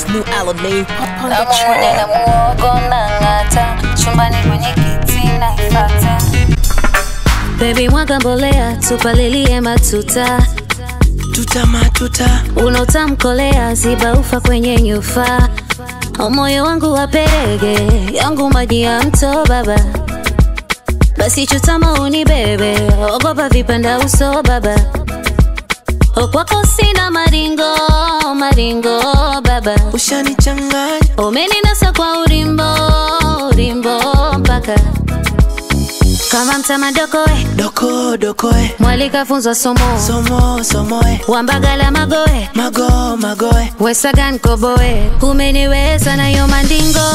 This new Alamein pop on the namwone na track. muogo na ng'ata chumbani kwenye kiti naifata Baby mwaga mbolea tupalilie matuta Tuta matuta. unaotamkolea ziba ufa kwenye nyufa moyo wangu waperege yangu maji ya mto baba basi chutama unibebe ogopa vipanda uso baba okwako sina maringo maringo baba Ushanichanganya. umeninasa kwa urimbo urimbo mpaka kama mtamadokoe Doko dokoe. mwalikafunzwa somo Somo somoe. wambagala magoe Mago magoe. wesagan koboe umeniweza nayo mandingo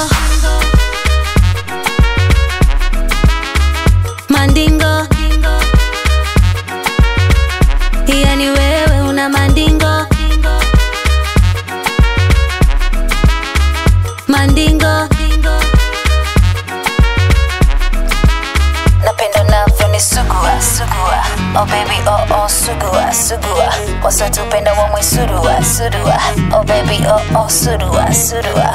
mandingo yani wewe una mandingo mandingo napenda navyoni sugua sugua oh baby oh oh sugua sugua wasatupenda wamwe surua surua oh baby oh oh surua surua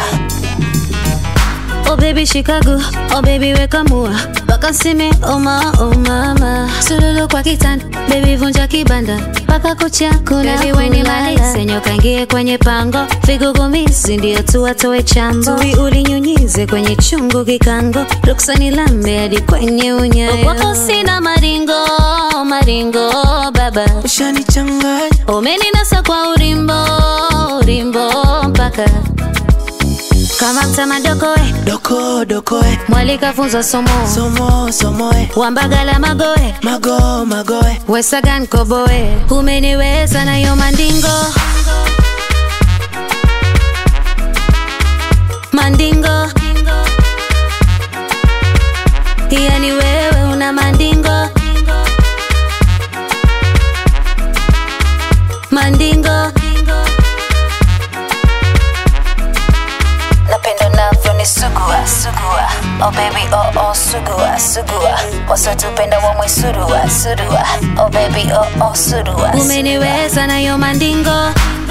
Oh baby Chicago, oh baby weka mua wakaseme oma oh mama sululu kwa kitanda baby vunja kibanda paka kucha kuna baby weni malise nyoka ingie kwenye pango vigugumizi ndio tu watoe chambo tui ulinyunyize kwenye chungu kikango ruksani lambe hadi kwenye unyayo wako sina maringo maringo baba Ushanichanganya. umeninasa kwa urimbo urimbo mpaka kama mtamadokoe Doko dokoe. mwalikafunzwa somo Somo somoe. wambagala magoe Mago magoe. wesagan koboe umeniweza nayo mandingo mandingo yani wewe una mandingo mandingo napenda navyoni sugua sugua oh baby oh oh sugua sugua wasatupenda wamwe surua surua oh baby oh oh surua umeniweza nayo mandingo